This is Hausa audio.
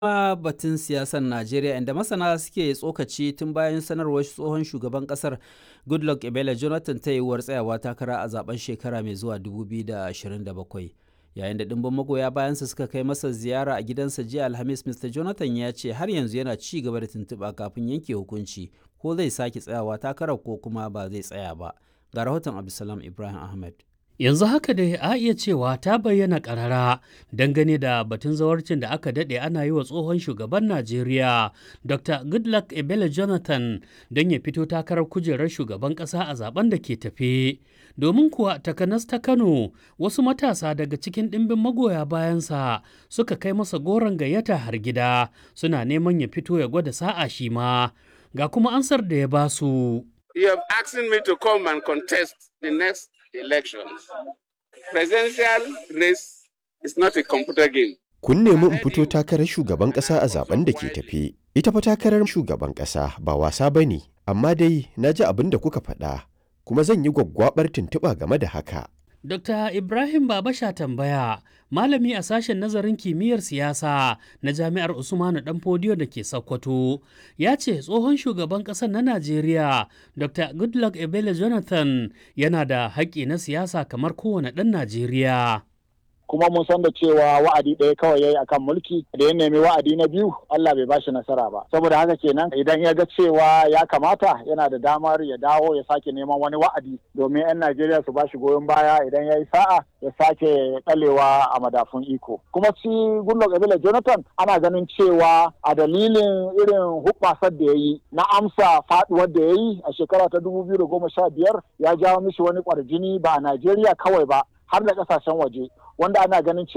kuma batun siyasar Najeriya inda masana suke tsokaci tun bayan sanarwar tsohon shugaban kasar Goodluck Ebele Jonathan ta yiwuwar tsayawa takara a zaben shekara mai zuwa 2027. Yayin da ɗimbin magoya bayansa suka kai masa ziyara a gidansa jiya Alhamis, Mr. Jonathan ya ce har yanzu yana ci gaba da tuntuɓa kafin yanke hukunci ko zai sake tsayawa takarar ko kuma ba zai tsaya ba. Ga rahoton Abdulsalam Ibrahim Ahmed. yanzu haka dai a iya cewa ta bayyana karara dangane da batun zawarcin da aka daɗe ana yi wa tsohon shugaban najeriya dr goodluck ebele jonathan don ya fito takarar kujerar shugaban ƙasa a zaben da ke tafe domin kuwa takanas ta kano wasu matasa daga cikin ɗimbin magoya bayansa suka kai masa goron gayyata har gida suna neman ya fito ya gwada sa'a shi ma ga kuma ansar da ya basu. You have asked me to come and contest the next elections. Presidential race is not a computer game. Kun nemi in fito takarar shugaban ƙasa a zaben da ke tafe. Ita fa takarar shugaban ƙasa ba wasa ba ne, amma dai na ji abin da kuka faɗa, kuma zan yi gwaggwaɓar tuntuɓa game da haka. Dr. Ibrahim Babasha tambaya, malami a sashen nazarin kimiyyar siyasa na Jami'ar Usmanu Danfodiyo da ke Sokoto, ya ce tsohon shugaban ƙasar na Najeriya, Dr. Goodluck Ebele Jonathan yana da haƙƙi na siyasa kamar kowane ɗan Najeriya. kuma mun san da cewa wa'adi ɗaya kawai yayi akan mulki da ya nemi wa'adi na biyu Allah bai bashi nasara ba saboda haka kenan idan ya ga cewa ya kamata yana da damar ya dawo ya sake neman wani wa'adi domin 'yan Najeriya su bashi goyon baya idan ya yi sa'a ya sake ɗalewa a madafun iko kuma shi Goodluck Ebele Jonathan ana ganin cewa a dalilin irin hubbasar da ya yi na amsa faduwar da ya yi a shekara ta biyar ya jawo mishi wani kwarjini ba a Najeriya kawai ba har da kasashen waje wanda ana ganin cewa